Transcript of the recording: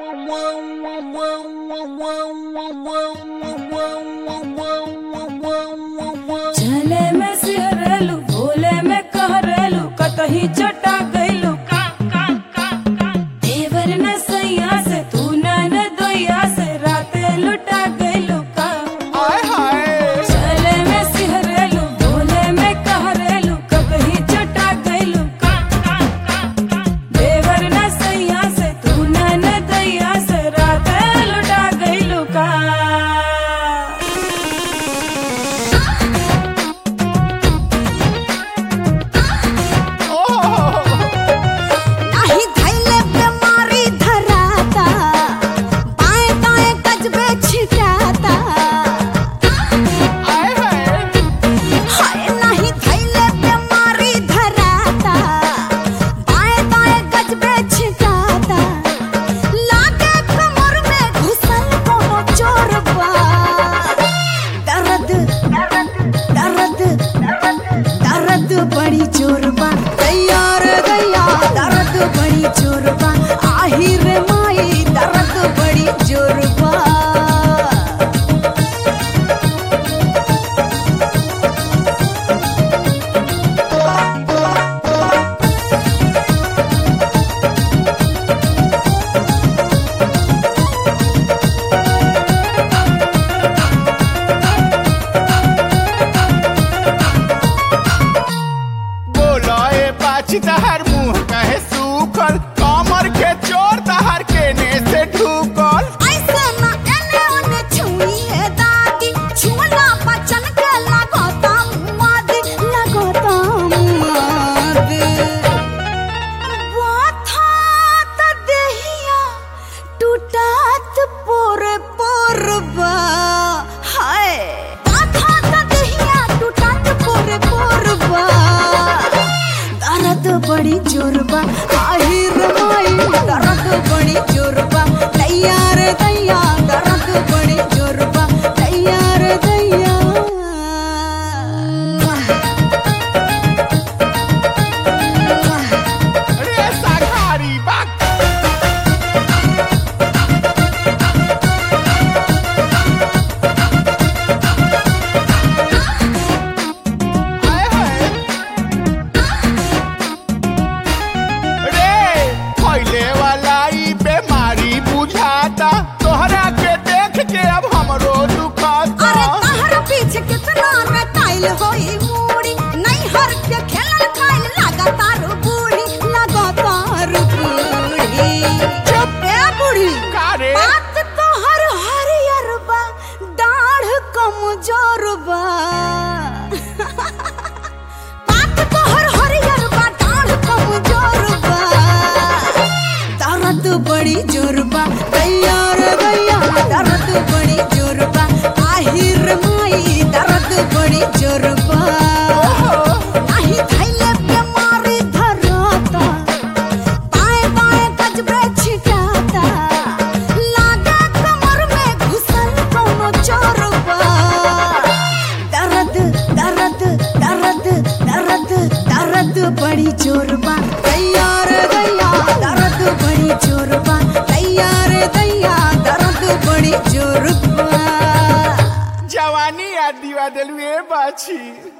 चले में सिहरलू भोले में कहरलू कतही चटा गइलू का का का का देवर न सैया से तू न न दोया से राते लुटा गइलू का हाय हाय चले में सिहरलू भोले में कहरलू कतही चटा गइलू का का का का देवर न सैया से तू न न दोया से राते लुटा गइलू का नाही धैले बीमारी धराता बाएं दाएं गजबे छिटाता हाय हाय हाय नाही धैले बीमारी धराता बाएं दाएं गजबे छिटाता लागे कमर में घुसल कोनो चोर बा दर्द दर्द दर्द बड़ी जोर बा तैयार गया दर्द बड़ी जोर बा आहिर माई दर्द बड़ी जोर बा बोलो ए पाची तहर मुंह कहे सूखल कमर के चोर तहर केने से ढूकल ऐसे ना एने ओने छुइए दादी छुला बचन के लगोता माद लगोता माद वाथा त देहिया टूटात पोर पोरबा हाय वाथा त देहिया टूटात पोर पोरबा दर्द बड़ी जोरबा आहिर माई दर्द बड़ी जोरबा तैयार दैया दर्द बड़ी जोरबा तैयार दैया रे साघारी बाक हाय हाय रे फैले वाला ई बीमारी बुझाता तोहरा के देख के अब हमरो दुखाता अरे तहर पीछे कितना रटाइल होई मूड़ी नहीं हर के खेलल खाइल लगातार बूढ़ी लगातार बूढ़ी चुप ए बूढ़ी का रे बात तो हर हरियर बा दाढ़ कमजोर बा बात तो हर हरियर बा दाढ़ कमजोर बा दर्द बड़ी जोर बा तैयार गैया दर्द बड़ी जोर बा आहिर माई दर्द बड़ी जोर बा नाही धैले बीमारी धराता बाएं बाएं गजबे छिटाता लागे कमर में घुसल कोनो चोर बा दर्द दर्द दर्द दर्द दर्द बड़ी जोर बा तैयार गैया दर्द बड़ी जोर बा तैयार दैया दर्द बड़ी जोर बा जवानी आ दीवा दिलवे बाछी